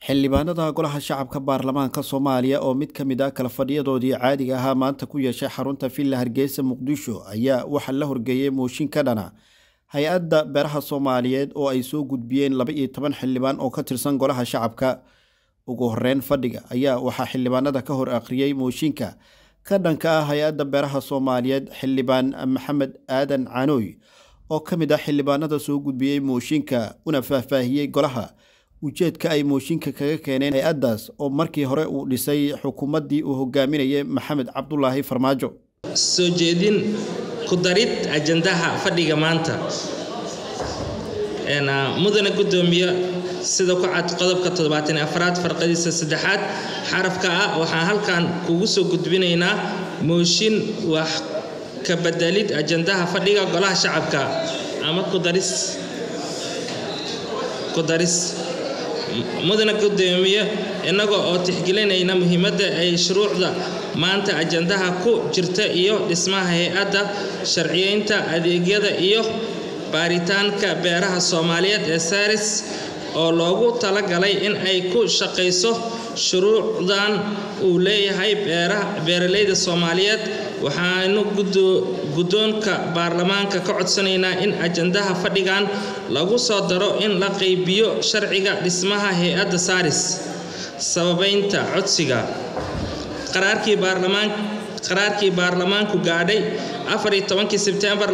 xildhibaanada golaha shacabka baarlamaanka soomaaliya oo mid ka mid ah kala fadhiyadoodii caadiga ahaa maanta ku yeeshay xarunta villa hargeysa muqdisho ayaa waxaa la horgeeyey mooshin ka dhana hay-adda beeraha soomaaliyeed oo ay soo gudbiyeen laba iyo toban xildhibaan oo ka tirsan golaha shacabka ugu horeyn fadhiga ayaa waxaa xildhibaanada ka hor akhriyey mooshinka ka dhanka ah hay-adda beeraha soomaaliyeed xildhibaan maxamed aadan canooy oo ka mid ah xildhibaanada soo gudbiyey mooshinka una faahfaahiyey golaha ujeedka ay mooshinka kaga keeneen hay-addaas oo markii hore uu dhisay xukuumaddii uu hogaaminayay maxamed cabdulaahi farmaajo soo jeedin ku darid ajandaha fadhiga maanta mudane gudoomiye sida ku cad qodobka toddobaatan afraad farqadiisa saddexaad xarafka ah waxaan halkan kugu soo gudbinaynaa mooshin wax ka bedelid ajandaha fadhiga golaha shacabka ama kudaris kudaris mudane gudoomiye innaga oo tixgelinayna muhiimadda ay shuruucda maanta ajandaha ku jirta iyo dhismaha hay-adda sharciyeynta adeegyada iyo baaritaanka beeraha soomaaliyeed ee saris oo loogu talagalay in ay ku shaqayso shuruucdan uu leeyahay beeralayda soomaaliyeed waxaanu guddoonka baarlamaanka ka codsanaynaa in ajandaha fadhigan lagu soo daro in la qaybiyo sharciga dhismaha hay-adda saris sababaynta codsiga qaraarkii baarlamaan qaraarkii baarlamaanku gaadhay afariyo tobankii sebtembar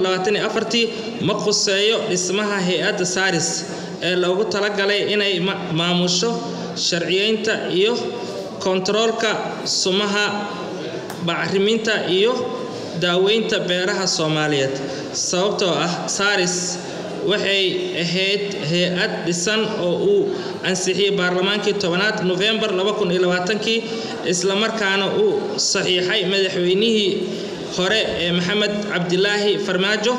ma khuseeyo dhismaha hay-adda saris ee loogu talagalay inay maamusho sharciyeynta iyo kontaroolka sumaha bacriminta iyo daaweynta beeraha soomaaliyeed sababtoo ah saris waxay ahayd hay-ad dhisan oo uu ansixiyey baarlamaankii tobanaad nofembar kii islamarkaana uu saxiixay madaxweynihii hore ee maxamed cabdilaahi farmaajo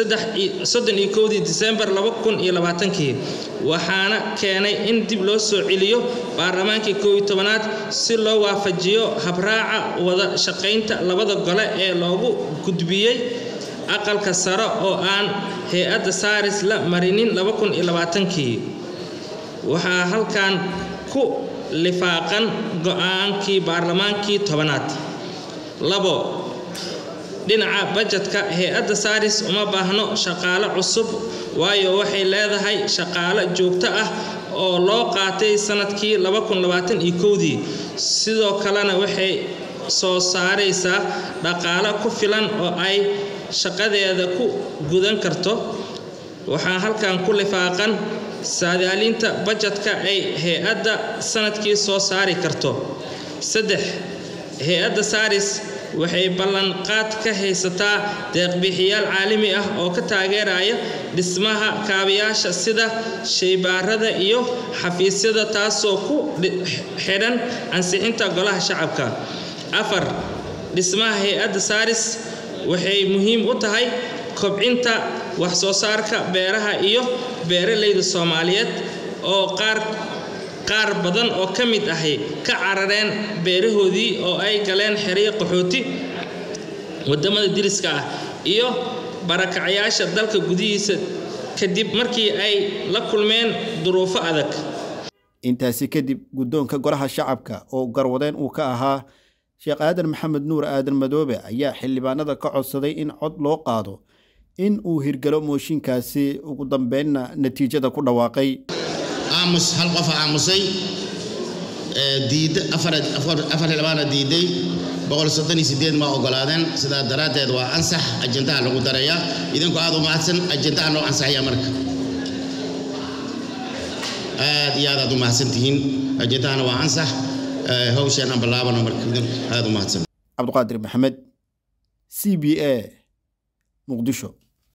dii disembar kii waxaana keenay in dib loo soo celiyo baarlamaankii kooiy tobanaad si loo waafajiyo habraaca wada shaqaynta labada gole ee loogu gudbiyey aqalka sare oo aan hay-adda saris la marinin kii waxaa halkan ku lifaaqan go-aankii baarlamaankii tobanaad labo dhinaca bajetka hay-adda saris uma baahno shaqaale cusub waayo waxay leedahay shaqaale joogto ah oo loo qaatay sanadkii dii sidoo kalena waxay soo saaraysaa dhaqaale ku filan oo ay shaqadeeda ku gudan karto waxaa halkan ku lifaaqan saadaalinta bajetka ay hay-adda sanadkii soo saari karto saddex hay-adda saris waxay ballanqaad ka haysataa deeqbixiyaal caalami ah oo ka taageeraya dhismaha kaabayaasha sida shaybaarada iyo xafiisyada taasoo ku xidhan ansixinta golaha shacabka afar dhismaha hay-adda saris waxay muhiim u tahay kobcinta wax soo saarka beeraha iyo beeralayda soomaaliyeed oo qaar qaar badan oo ka mid ahi ka carareen beerahoodii oo ay galeen xeryo qaxooti wadamada diriska ah iyo barakacyaasha dalka gudihiisa kadib markii ay la kulmeen duruufo adag intaasi kadib guddoonka golaha shacabka oo garwadeen uu ka ahaa sheekh aadan maxamed nuur aadan madoobe ayaa xildhibaanada ka codsaday in cod loo qaado in uu hirgalo mooshinkaasi ugu dambeynna natiijada ku dhawaaqay aamus hal qofa aamusay afar xildhibaana diiday ma ogolaadeen sidaa daraaddeed waa ansax ajandaha lagu daraya idinku aad u mahadsan ajandaha noo ansaxaya marka aad iyo aad aad u mahadsan tihiin ajandahana waa ansax hawshaan aan bilaabano marka idinku aad u mahadsan cabdiqaadir maxamed c b a muqdisho